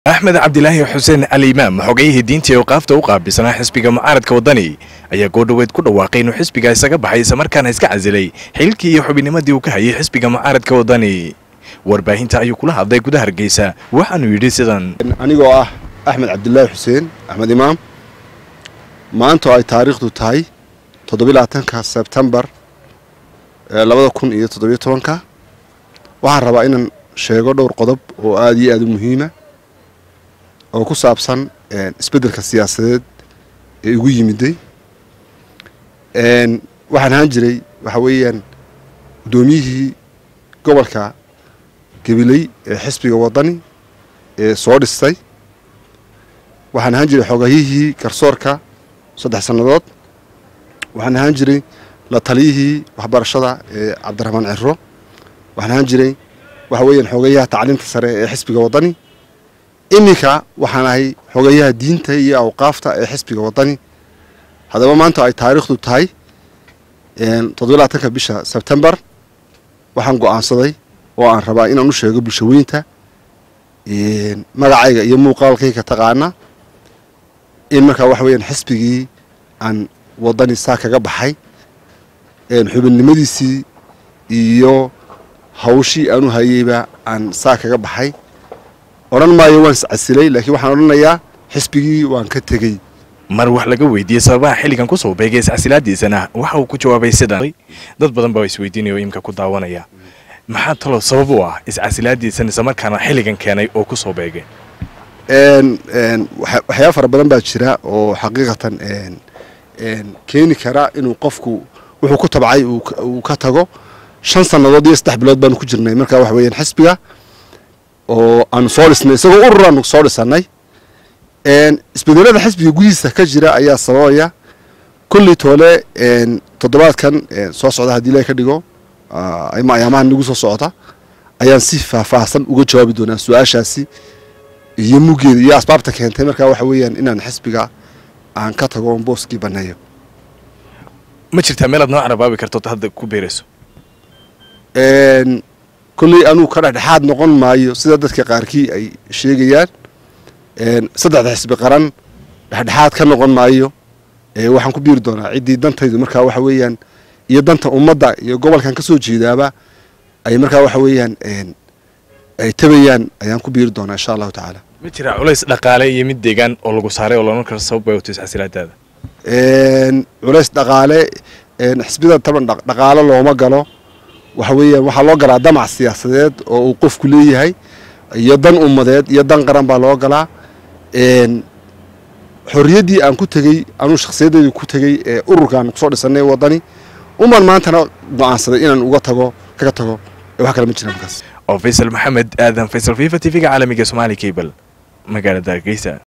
axmed cabdilaahi xuseen alimaam xogayihii diintii awqaafta u qaabilsanaa xisbiga mucaaradka waddani ayaa goodhoweed ku dhawaaqay inuu xisbiga isaga baxay islamarkaana iska casilay xilkii iyo xubinimadii uu ka hayay xisbiga mucaaradka waddani warbaahinta ayuu kula hadlay gudaha hargeysa waxaanuu yidhi sidan anigoo ah axmed cabdilaahi xuseen axmed imaam maantoo ay taariikhdu tahay toddobylabaatanka sebtembar labada kun iyo toddobiyo tobanka waxaan rabaa inaan sheego dhowr qodob oo aada iyo aada u muhiima oo ku saabsan isbeddelka siyaasadeed ee igu yimiday waxaan ahaan jiray waxa weeyaan guddoomiyihii gobolka gabiley ee xisbiga waddani ee soo dhistay waxaan ahaan jiray xogahihii garsoorka saddex sannadood waxaan ahaan jiray la taliyihii waxbarashada ee cabdiraxmaan ciro waxaan ahaan jiray waxa weeyaan xogayaha tacliinta sare ee xisbiga waddani iminka waxaan ahay xogayaha diinta iyo awqaafta ee xisbiga waddani haddaba maanta ay taariikhdu tahay toddobylabaatanka bisha sebtembar waxaan go'aansaday oo aan rabaa inaan u sheego bulshaweynta magacayga iyo muuqaalkayga taqaana in markaa waxa weyaan xisbigii aan waddani saa kaga baxay xubinnimadiisii iyo hawshii aanu hayeyba aan saa kaga baxay odhan maayo waan iscasilay laakiin waxaan odhanayaa xisbigii waan ka tegey mar wax laga weydiiyey sababaha xilligan ku soo beegay iscasilaadiisana waxa uu ku jawaabay sidan dad badan baa isweydiinaya oo imka ku daawanaya maxaa talo sabab u ah iscasilaadiisan islamarkaana xilligan keenay oo ku soo beegay waxyaaba fara badan baa jira oo xaqiiqatan keeni kara inuu qofku wuxuu ku tabcay uu ka tago shan sannadood iyo saddex bilood baanu ku jirnay markaa waxa weeyaan xisbiga oo aanu soo dhisnay isagoo urur aanu soo dhisannay isbedelada xisbiga gudihiisa ka jira ayaa sababaya kulley toole toddobaadkan soo socda haddii ilahay ka dhigo ama ayaamahan nagu soo socota ayaan si faahfaahsan uga jawaabi doonaa su-aashaasi iyo muggeeda iyo asbaabta keentay markaa waxa weeyaan inaan xisbiga aan ka tago oon booskii banneeyo ma jirtaa meelaad noo carabaabi karto hadda ku beerayso kolley anugu ka dhexdhexaad noqon maayo sida dadka qaarkii ay sheegayaan saddexda xisbi qaran dhexdhexaad ka noqon maayo waxaan ku biiri doonaa ciddii dantaydu markaa waxa weeyaan iyo danta ummadda iyo gobolkan ka soo jeedaaba ay markaa waxa weeyaan ay tabayaan ayaan ku biiri doonaa insha allahu tacaala ma jiraa culays dhaqaale iyo mid deegaan oo lagu saaray oo loodhan karo sabab bay wato iscasilaadaada culays dhaqaale xisbida taban dhaqaalo looma galo waxa weeyaan waxaa loo galaa damac siyaasadeed oo uu qofku leeyahay iyo dan ummadeed iyo dan qaran baa loo galaa xorriyaddii aan ku tegey anuu shakhsiyaddeedii ku tegey ee ururkaan kusoo dhisanay waddani umaan maantana go'aansaday inaan uga tago kaga tago wax kale ma jira markaas oo faysal maxamed aadan faysal fifa t v-ga caalamiga somaali cable magaalada hargeysa